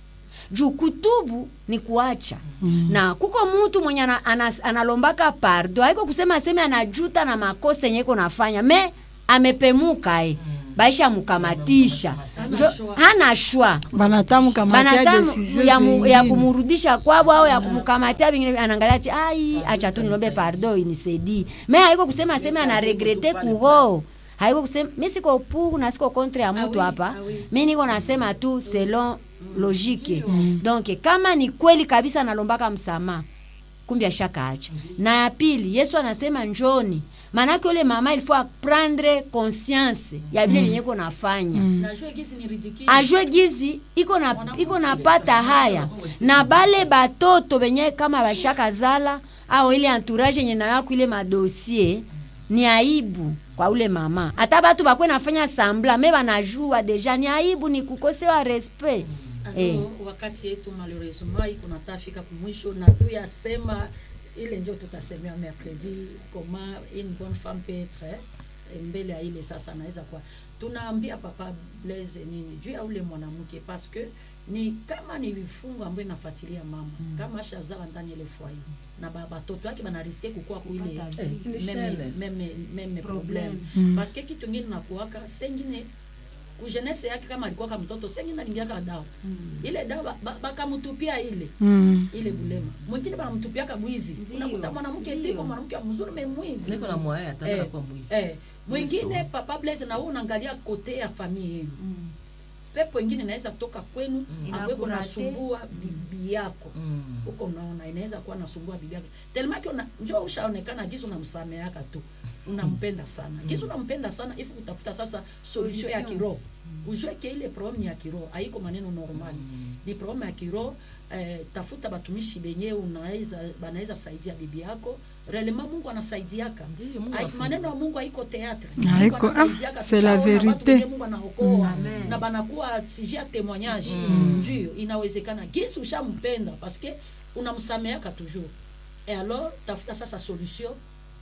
juu kutubu ni kuacha mm. na kuko mutu mwenye ana, ana, analombaka pardo haiko kusema aseme anajuta na makosa yenye iko nafanya me amepemuka e baisha mukamatisha njo hana shwa banatamka matia banatamu decision ya, mu, ya zingine. kumurudisha kwabo au ya kumkamatia vingine anaangalia ati ai acha tu nilombe pardo inisaidii me haiko kusema aseme anaregrete kuho haiko kusema mi siko pour na siko contre ya mtu hapa mi niko nasema tu selon logique donc kama ni kweli kabisa analombaka msamaha kumbe ashakaacha na ya pili yesu anasema njoni maanake ule mama ilifo aprendre conscience ya vile vyenye iko nafanya najua gisi ni ridicule ajue gizi iko na iko napata haya na bale batoto benye kama bashaka zala au ile entourage yenye nayako ile madosie ni aibu kwa ule mama hata batu bakwe nafanya sambla me banajua deja ni aibu ni kukosewa respect eh. Alo, wakati yetu malheureusement iko natafika kumwisho na tuyasema ile njo tutasemea mercredi comment une bonne femme peut être eh, mbele ya ile sasa naweza kuwa tunaambia papa blaise nini juu ya ule mwanamke parce que ni kama ni vifungo ambayo inafuatilia mama mm. kama ashazala ndani ya ile foyer na ba- batoto yake banariske kukua kuile Hata eh, vile. meme, meme, meme problème Mm. parce que kitu ingine nakuwaka sengine kujenese yake kama alikuwa kama mtoto sengine alingiaka dawa ile dawa ba- ba- bakamutupia ile Mm. ile bulema mwingine banamtupiaka bwizi Ndiyo, unakuta mwanamke ndiyo. tiko mwanamke mzuri me mwizi niko na mwaya Eh, ataka kwa mwizi eh, mwingine papa blaise na wewe unaangalia kote ya familia yenu pepo ingine inaweza kutoka kwenu mm. akweko Inakurate. nasumbua bibi yako Mm. huko unaona inaweza kuwa nasumbua bibi yako telemaki una njo ushaonekana gizi unamsameaka tu unampenda sana gizi unampenda sana ifu kutafuta sasa solution ya kiroho ujue ke ile problème ya kiroho haiko maneno normali ni problème ya kiroho eh, tafuta batumishi benye unaweza banaweza saidia bibi yako relema mungu anasaidiaka Ndiyo, Mungu Hai- afunga. maneno ya mungu haiko teatre Haiko, Mungu ah, anasaidiaka. c'est la Tushaona watu vérité. wenye mungu anaokoa Amen. na banakuwa sujet ya témoignage ndio inawezekana gisi ushampenda parce que unamsameaka toujours et alors tafuta sasa solution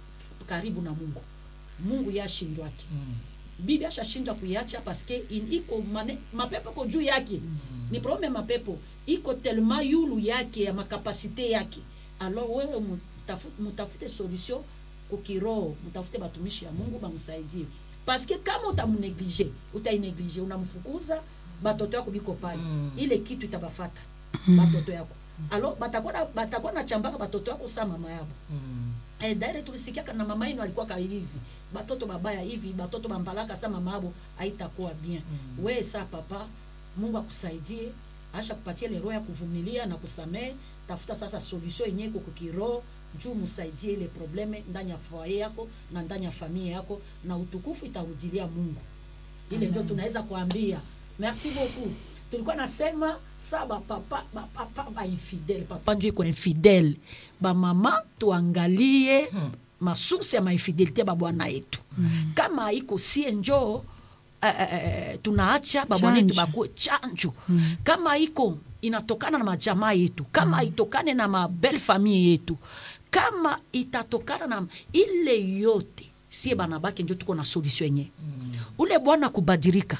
karibu na mungu mungu yashindwake bibi ashashindwa kuiacha paske in- iko mane, mapepo iko juu yake ni probleme ya mapepo iko telema yulu yake ya makapasite yake alors wewe mutafu- mutafute solution kukiroho mutafute batumishi ya mungu bamsaidie paske kama utamuneglige utaineglige unamfukuza batoto yako biko pale Mm. ile kitu itabafata batoto yako alors batakuwa na- batakuwa na chambaka batoto yako saa mama yabo Mm. eh, daire tulisikiaka na mama yenu alikuwa ka hivi batoto babaya hivi batoto bambalaka sa mama abo haitakuwa bien mm. we sa papa mungu akusaidie asha kupatia ile roho ya kuvumilia na kusamehe tafuta sasa solution yenye iko kukiroho juu musaidie ile probleme ndani ya foyer yako na ndani ya familia yako na utukufu itarudilia mungu ile ndio tunaweza kuambia merci beaucoup tulikuwa nasema sa bapapa bapapa bainfidele papa njo iko infidele bamama tuangalie hmm. masource ya mainfidelité babwana yetu hmm. kama iko sie njoo eh, eh, eh, tunaacha babwana yetu Chanjo. bakuwe chanjo hmm. kama iko inatokana na majamaa yetu kama hmm. itokane na mabelle famille yetu kama itatokana na ile yote sie banabake njo tuko na solution yenye hmm. ule bwana kubadirika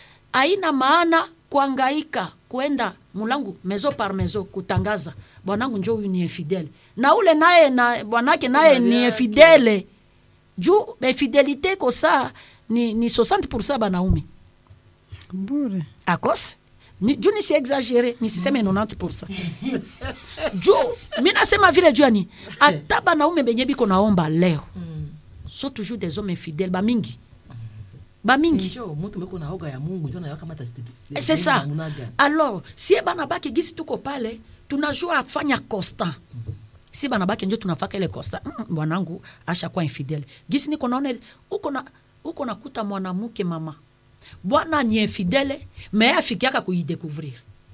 haina maana kuangaika kwenda mulangu mezo par mezo kutangaza bwanangu njo huyu ni infidele na ule naye na bwanake naye ni infidele juu infidelite kosa ni, ni 60 banaume bure akose ni, juu nisi exagere nisiseme 90 juu mi nasema vile juu yani hata banaume benye biko naomba leo so toujours des hommes infidèles bamingi bamingi Njo, mutu meko na hoga ya mungu njo nayo kama ta- Eh, c'est ça munaga. alors sie bana bake gisi tuko pale tunajua afanya constant si bana bake njo tunafaka ile constant mm, mm, bwanangu ashakuwa infidele gisi niko naona ile- uko na uko nakuta mwanamke mama bwana ni infidele me afikiaka kuidécouvrir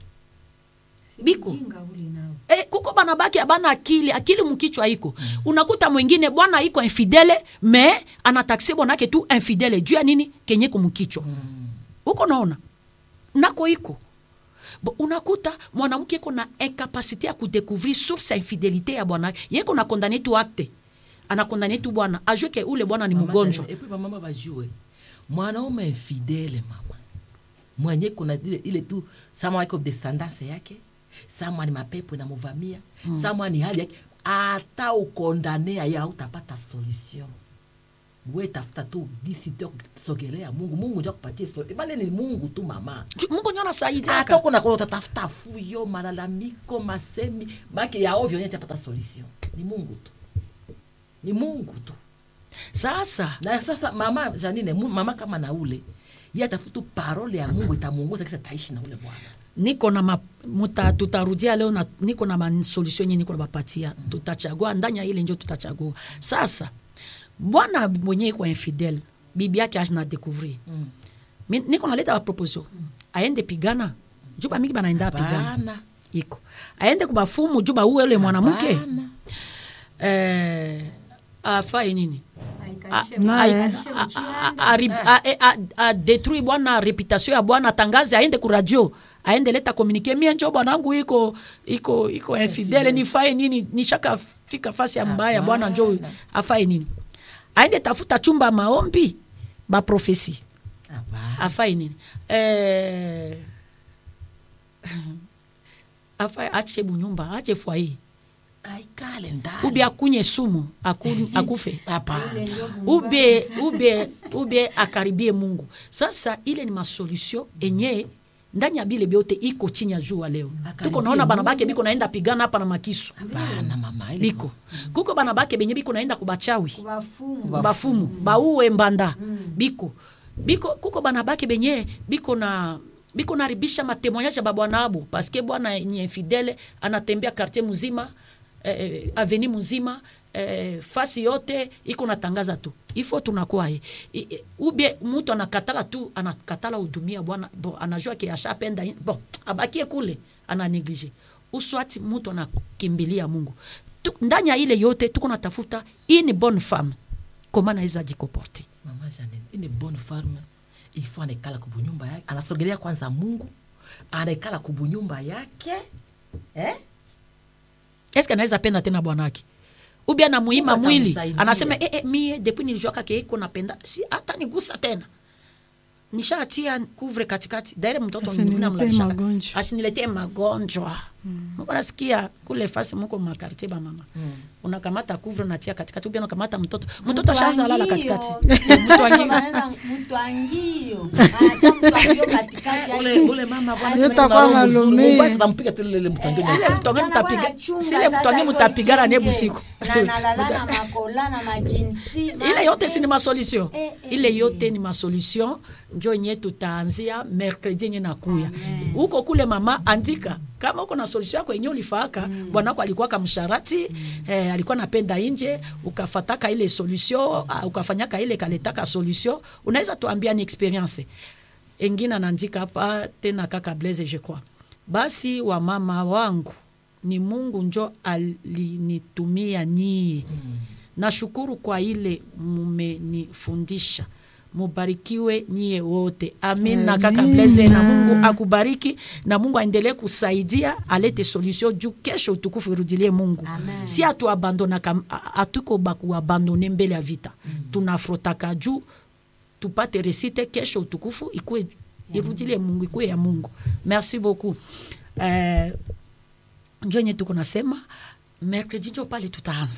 biko Ujinga ule nao. Eh, kuko bana baki abana akili akili mkichwa iko unakuta mwingine bwana iko infidele me anatakse bwanake tu infidele juu ya nini kenye kumkichwa huko naona nako iko Bo, unakuta mwanamke iko na incapacité ya kudécouvrir source ya infidelité ya bwanake yeko na condamné tu acte anakondane tu bwana ajue ke ule bwana ni Mama mgonjwa Janine, epuis bamama bajue mwanaume infidele mama mwenye kuna ile, ile tu samwa iko descendance yake samwa ni mapepo inamuvamia mm. samwa ni hali yake hata ukondanea ya utapata solution we tafuta tu gisi tu ya kusogelea mungu mungu njo akupatie solution bale ni mungu tu mama Ju- mungu nyo hata anasaidiaka uko nakona utatafuta fuyo malalamiko masemi make ya ovyo yenye tapata solution ni mungu tu ni mungu tu sasa na sasa mama janine mu- mama kama na ule ye atafutu parole ya mungu itamuongoza kisa taishi na ule bwana niko na ma, muta, tutarudia leo na, niko na masolution yenye niko na bapatia tutachagua ndani ya ile njo tutachagua sasa bwana mwenye iko infidel bibi yake ashina découvrir Mm. Mi- niko naleta baproposition aende pigana juu bamingi banaenda pigana Hapana. iko aende kubafumu juu bauwe ule mwanamke Hapana. eh, afaye nini Aikalishe- naye. aikalishe mchanga. adetruit bwana reputation ya bwana atangaze aende ku radio aende leta komunike mie njo bwanangu iko iko iko infidele nifaye nini nishaka fika fasi ya mbaya bwana njo Hapana. afaye nini aende tafuta chumba maombi baprofesi Hapana. afaye nini eh, afaye ache bunyumba ache foyer aikale ndani ubi akunye sumu aku, akufe hapana Ile ndio Mungu ube ube ube akaribie mungu sasa ile ni masolution enye ndani ya bile byote iko chini ya jua leo Akaribie tuko naona bana Mungu. bake biko naenda pigana hapa na makisu hapana mama ile biko kuko bana bake benye biko naenda kubachawi kubafumu bafumu bauwe mbanda biko biko kuko bana bake benye biko na biko naribisha matemoignage ya babwana abo paske bwana ni infidele anatembea quartier mzima eh, eh, aveni mzima eh, fasi yote iko natangaza tu ifo tunakuwa ye I- i- ubie mtu anakatala tu anakatala hudumia bwana bon anajua ke ashapenda in- bon abakie kule ananeglige uswati mtu anakimbilia mungu tu, ndani ya ile yote tuko natafuta une bonne femme koma naweza jikoporte mama janine ini bonne farme ifo anaikala kubunyumba yake anasogelea kwanza mungu anaikala kubunyumba yake eh? eske anaweza penda tena bwanake ubi anamuima Mungu mwili atamsaidia. anasema e, e, mie depuis nilijuaka ke iko napenda si hata nigusa tena nishatia kuvre katikati daire mtoto Asiniletee mwingine amlalisha. magonjwa. asiniletee magonjwa muko nasikia kule fasi muko makartie ba mama unakamata kuvre natia katikati ubi unakamata mtoto mtoto ashaanza lala katikati mtwangio hata mtwangio katikati ule, yake. ule mama bwana Yeye kuna atakuwa roho mzuri. analumia. Mungu basi atampiga tu lile mtangeni Sile Ah, mtonge sana mtapiga- bwana chunga sile sasa mtonge iko mtapigana ne ikenge. busiku. Na nalala na makola na majinsi ile yote si ni masolution Eh, eh, ile eh. yote ni masolution njo nye tutaanzia mercredi nye nakuya huko kule mama andika kama uko na solution yako yenye ulifaaka bwanako alikuwa kamsharati eh, alikuwa napenda inje ukafataka ile solution ah, ukafanyaka ile kaletaka solution unaweza tuambia ni experience engine anaandika hapa tena kaka blaise je crois basi wa mama wangu ni mungu njo alinitumia nyie nashukuru kwa ile mumenifundisha mubarikiwe nyie wote amin na kaka Amina. blaise na mungu akubariki na mungu aendelee kusaidia alete solution juu kesho utukufu irudilie mungu Amen. si atuabandonaka atuko bakuabandone mbele ya vita tunafrotaka juu tupate resite kesho utukufu ikue irudilie mungu ikue ya mungu merci beaucoup eh, njo enye tuko nasema mercredi njo pale tutaanza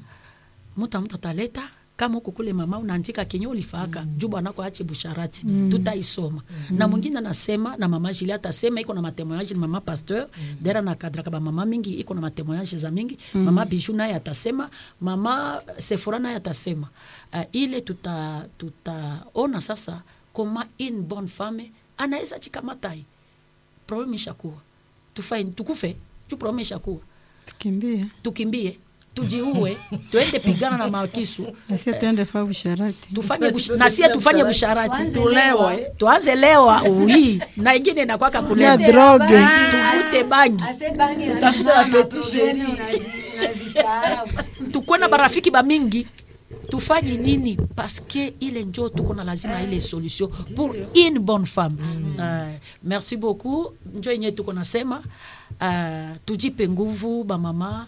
muta mtu ataleta kama huko kule mama unaandika kenye ulifaaka mm. juu bwanako ache busharati mm. tutaisoma mm. na mwingine anasema na mama Julie atasema iko na matemoignage ni mama pasteur mm. dera na kadraka ba mama mingi iko na matemoignage za mingi mm. mama Bijou naye atasema mama Sephora naye atasema uh, ile tuta tutaona sasa koma une bonne femme anaweza chikamatai problème ishakuwa tufaini tukufe juu problème ishakuwa tukimbie tukimbie tujiue tuende pigana na makisu asie tuende fa usharati tufanye bush- na sie tufanye busharati Tuanze tulewa lewa. tuanze lewa ui na ingine inakwaka ya kulea droge tuvute bangi Ase bangi na Tafuta zima apeti maprobleme sheri. unazi- unazisahau. tukuwe na barafiki bamingi tufanye nini paske ile njo tuko na lazima ile solution pour une bonne femme uh, merci beaucoup njo yenye tuko nasema uh, tujipe nguvu bamama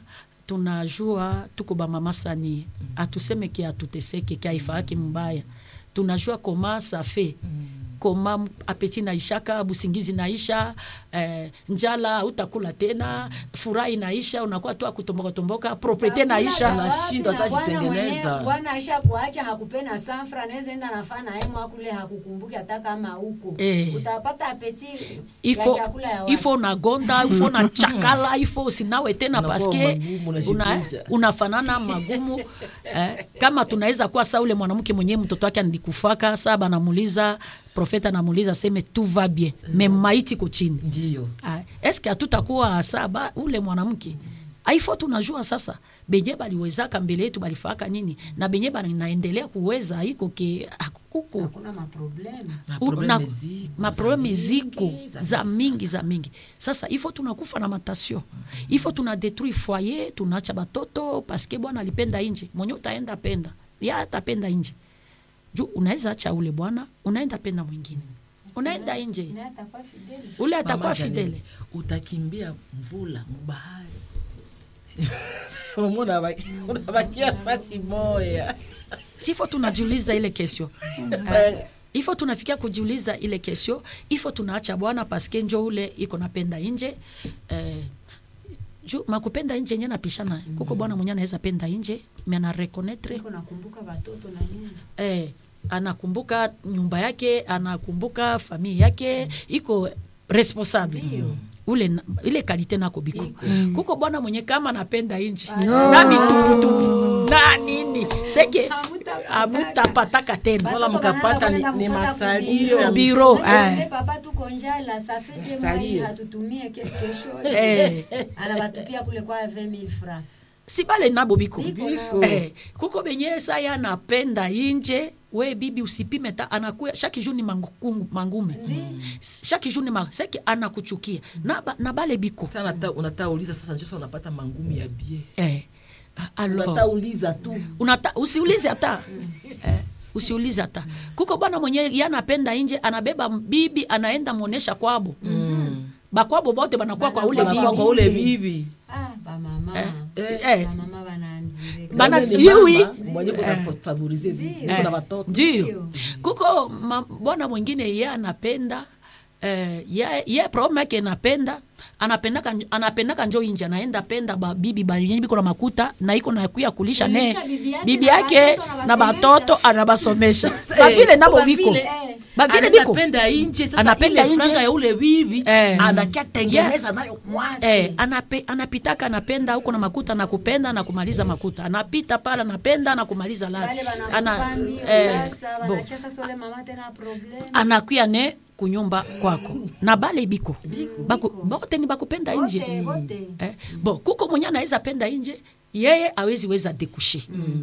tunajua tuko bamama sanie atuseme ke atuteseke ke aifaaki mbaya tunajua koma safe koma apeti naishaka busingizi naisha eh, njala utakula tena furaha inaisha unakuwa tu akutombokatomboka proprete naisha Unashindwa hata Bwana jitengeneza. mwenyewe, bwana aisha kuacha hakupena sanfra anaweza enda nafaa na yeye mwakule hakukumbuki hata kama huko Eh. utapata apeti ifo ya chakula ya watu. ifo nagonda ifo na chakala ifo usinawe tena Unakuwa paske magumu, una, unajikunja. unafanana magumu eh, kama tunaweza kuwa saa ule mwanamke mwenyewe mtoto wake alikufaka saa banamuuliza profeta anamuuliza seme tu va bien me maiti ko chini ndio Ah, eske hatutakuwa saba ule mwanamke aifo tunajua sasa benye baliwezaka mbele yetu balifaka nini na benye banaendelea kuweza iko ke akuko hakuna maproblemu Na U- probleme na- ziko, maprobleme za ziko mingi, za za mingi mingi za mingi sasa ifo tunakufa na matasio ifo tuna detruire foyer tunaacha batoto paske bwana alipenda inje mwenye utaenda penda ya atapenda inje juu unaweza acha ule bwana unaenda penda mwingine unaenda inje naye atakuwa fideli ule atakuwa Mama Janine, fidele utakimbia mvula mubahari Umuna baki- unabakia fasi moya sifo tunajiuliza ile kesio uh, ifo tunafikia kujiuliza ile kesio ifo tunaacha bwana paske njo ule iko napenda inje uh, juu makupenda nje nye napishana kuko bwana mwenye anaweza penda nje me anarekonetre iko nakumbuka watoto na nini eh, anakumbuka nyumba yake anakumbuka famille yake iko responsable Ndio. ule na- ile kalite nako biko kuko bwana mwenye kama anapenda inji No. na mitumbutumbu na nini seke Hamutapataka. amutapataka tena Wala Watoto mkapata wanaenda ni- ni kufata masalio kubiro. ya Biro, Wende eh. papa tuko njala safete mwai Masalio. hatutumie ke- kesho Eh. anabatupia kule kwa 20000 francs si bale nabo biko Biko nao. eh, kuko benye saya anapenda inje we bibi usipime ta anakuya chaque jour ni mangu- mangume chaque jour ni ma seke anakuchukia na, ba- na bale biko Sasa unata- unataka uliza sasa njo sasa unapata mangumi ya bie eh, alors unataka uliza tu unata usiulize hata eh, usiulize hata kuko bwana mwenye ye anapenda inje anabeba bibi anaenda muonesha kwabo bakwabo bote banakuwa kwa ule Wanakuwa bibi kwa ule bibi ah bamama eh, eh, bamama bananzire Bana- Wewe ni Yui. mama mwenye kunafavorize bibi Ndio. kuna watoto ndio Ndio. kuko ma- bwana mwingine ye anapenda eh, ye, ye problem yake anapenda anapendaka anapendaka njo inje anaenda penda babibi banyenye biko na makuta na iko na kuya kulisha ne Kulisha bibi yake bibi na yake batoto na anabasomesha. batoto anabasomesha bavile nabo Kwa biko vile, eh, bavile biko anapenda inje sasa Anapenda ile inje. franga ya ule bibi Eh. anakia tengeneza nayo kwake Eh, anape, anapitaka anapenda huko na makuta na kupenda na kumaliza makuta anapita pale anapenda na kumaliza la bale ana, banakufa mbio eh, sasa bo, banachia sasa ule mama tena problem anakuya ne kunyumba kwako na bale biko Baku, bote ni bakupenda wote nje wote eh, bo kuko mwenye anaweza penda nje yeye awezi weza dekushe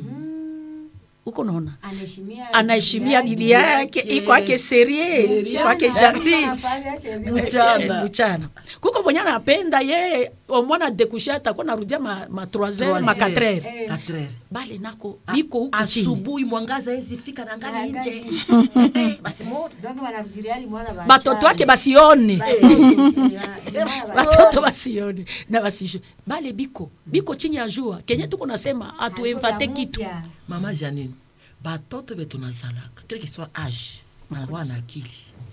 uko naona anaheshimia anaheshimia bibi yake ikwake serie ikwake gentil Mchana. mchana kuko mwenye anapenda ye omwana dekushe atakuwa narudia ma, ma 3 ma 4 heures Eh. Quatre heures. bale nako biko huku chini asubuhi mwangaza hezi fika na ngali Angali. nje Eh, basi moja donc wanarudilia ali mwana ba batoto wake basione Batoto. batoto basione na basisho bale biko biko chini ya jua kenye tuko nasema atuemvate kitu Mpya. mama janine batoto betu nazalaka kile kiswa age anakuwa na akili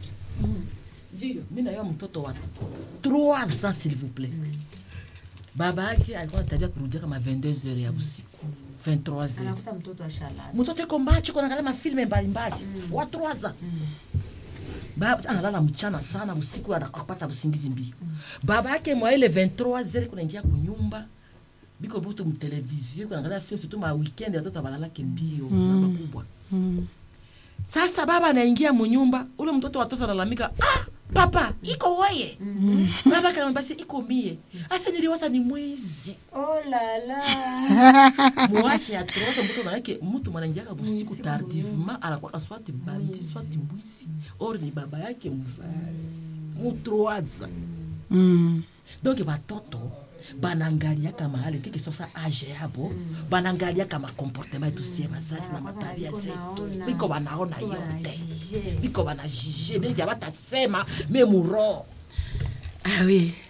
mi nayo mtoto wa 3 ans s'il vous plaît baba yake alikuwa natabia kurudia kama 22 heures ya usiku 23 heures anakuta mtoto ashalala mtoto iko macho kunaangalia mafilme mbalimbali wa 3 ans baba analala mchana sana usiku ana- akapata usingizi mbio baba yake mwa ile 23 heures kunaingia kunyumba biko butu mtelevizio kunaangalia film surtout ma weekend watoto balalake mbio na makubwa sasa baba anaingia munyumba ule mtoto watoto analalamika ah, papa iko weye baba kanamba basi iko mie asa niliwaza ni mwizi oh la la mwache atroza mtoto nayake mtu mwanaingiaka busiku tardivement anakwaka swati bandi swati mbwisi or ni baba yake mzazi mutroaza Mm. donc batoto banangaliaka mahali tiki sasa age yabo banangaliaka makomportema yetu sie bazazi na matabia zetu Wanaona. biko banaona Biko yote banajije. biko banajije bengi abatasema me muro ah oui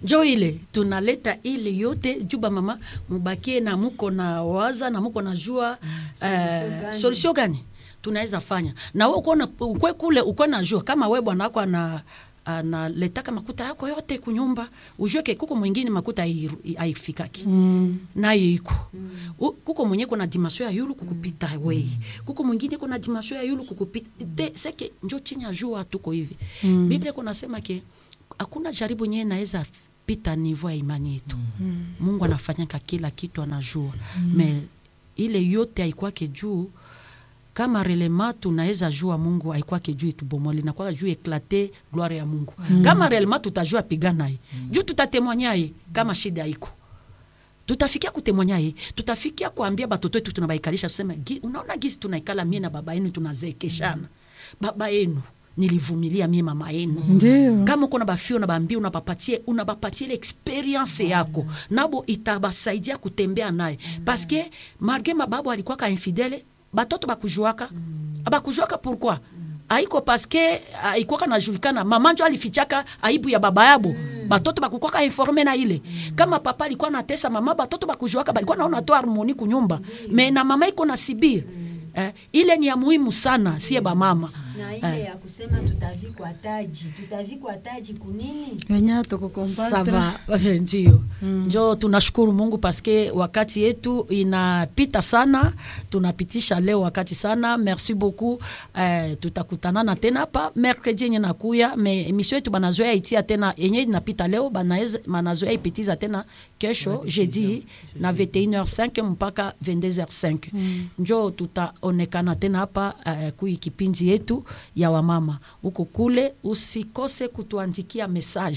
njo ile tunaleta ile yote juu bamama mubakie na muko na waza na muko na jua Solution eh, gani? solution gani tunaweza fanya na we ukona ukwe kule ukwe na jua kama we bwana wako ana analetaka makuta yako yote kunyumba ujue ke kuko mwingine makuta hairu- haifikaki Mm. naye iko U- kuko mwenye kuna dimasio ya yulu kukupita wei kuko mwingine kuna dimasio ya yulu kukupita te seke njo chini ya jua tuko hivi mm. biblia kunasema ke hakuna jaribu nye naweza pita nivo ya imani yetu mm. mungu anafanyaka kila kitu anajua mm. me ile yote haikwake juu kama relema tunaweza jua mungu haikwake juu itubomoli nakwaka juu eklate gloire ya mungu mm. kama relema tutajua pigana ye mm. juu tutatemwanya ye kama shida iko tutafikia kutemwanya ye tutafikia kuambia batoto wetu tunabaikalisha tuseme "Gi- unaona gisi tunaikala mie na baba yenu tunazeekeshana baba yenu nilivumilia mie mama yenu Ndio. kama uko na bafio unabaambia unabapatie unabapatie ile experience yako nabo itabasaidia kutembea naye paske marge mababu alikuwa ka infidele batoto bakujuaka abakujuaka pourquoi aiko paske aikwaka najulikana mama njo alifichaka aibu ya baba yabo batoto bakukwaka informe na ile kama papa alikuwa natesa mama batoto bakujuaka balikuwa naona to harmoni kunyumba me na mama iko na sibir eh, ile ni ya muhimu sana sie bamama na ile ya kusema tutavikwa taji tutavikwa taji kunini wenye tukukompatre Sava, ndio njo tunashukuru mungu paske wakati yetu inapita sana tunapitisha leo wakati sana merci beaucoup eh, tutakutanana tena hapa mercredi yenye nakuya me emission yetu banazoea itia tena yenye inapita leo banaeze- banazoea ipitiza tena kesho jeudi na 21h5 mpaka 22h5 njo tutaonekana tena hapa eh, kui kipindi yetu ya wamama huko kule usikose kutuandikia message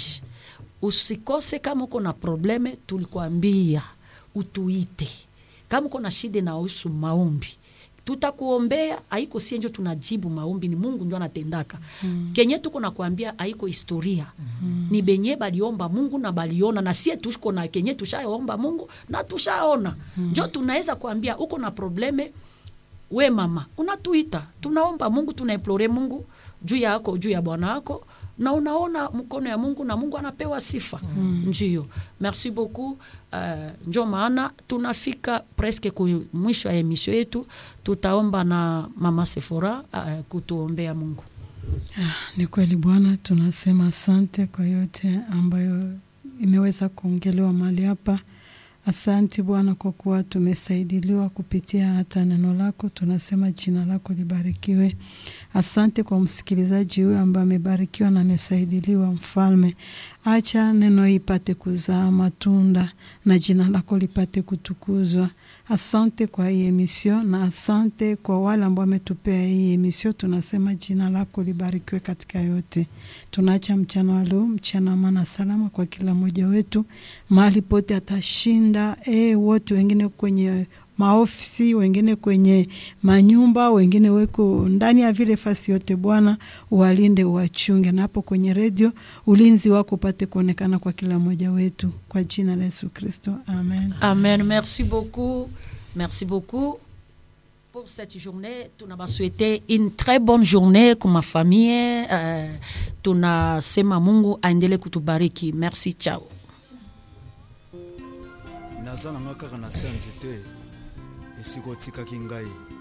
usikose kama uko na probleme tulikuambia utuite kama uko na shida inahusu maombi tutakuombea haiko sie njo tunajibu maombi ni mungu njo anatendaka mm. kenye tuko nakwambia haiko historia mm. ni benye baliomba mungu na baliona na sie tuko na kenye tushaomba mungu na tushaona mm. njo tunaweza kuambia uko na probleme we mama unatuita tunaomba mungu tunaimplore mungu juu yako juu ya bwana wako na unaona mkono ya mungu na mungu anapewa sifa mm. ndio merci beaucoup uh, njo maana tunafika preske ku mwisho ya emisio yetu tutaomba na mama sefora uh, kutuombea mungu Ah, ni kweli Bwana, tunasema asante kwa yote ambayo imeweza kuongelewa mahali hapa. Asante Bwana kwa kuwa tumesaidiliwa kupitia hata neno lako. Tunasema jina lako libarikiwe. Asante kwa msikilizaji huyu ambaye amebarikiwa na amesaidiliwa. Mfalme, acha neno hii ipate kuzaa matunda na jina lako lipate kutukuzwa. Asante kwa hii emission na asante kwa wale ambao wametupea hii emission. Tunasema jina lako libarikiwe katika yote. Tunaacha mchana wa leo, mchana wa maana salama kwa kila mmoja wetu, mahali pote atashinda. E, wote wengine kwenye maofisi, wengine kwenye manyumba, wengine weko ndani ya vile fasi yote. Bwana uwalinde, uwachunge, na hapo kwenye redio ulinzi wako upate kuonekana kwa kila mmoja wetu, kwa jina la Yesu Kristo, amen. amen merci beaucoup merci beaucoup pour cette journée tunabaswete une très bonne journée kwa mafamie uh, tunasema mungu aendele kutubariki merci chao naza nanga kaka na se ya nzete esika otikaki ngai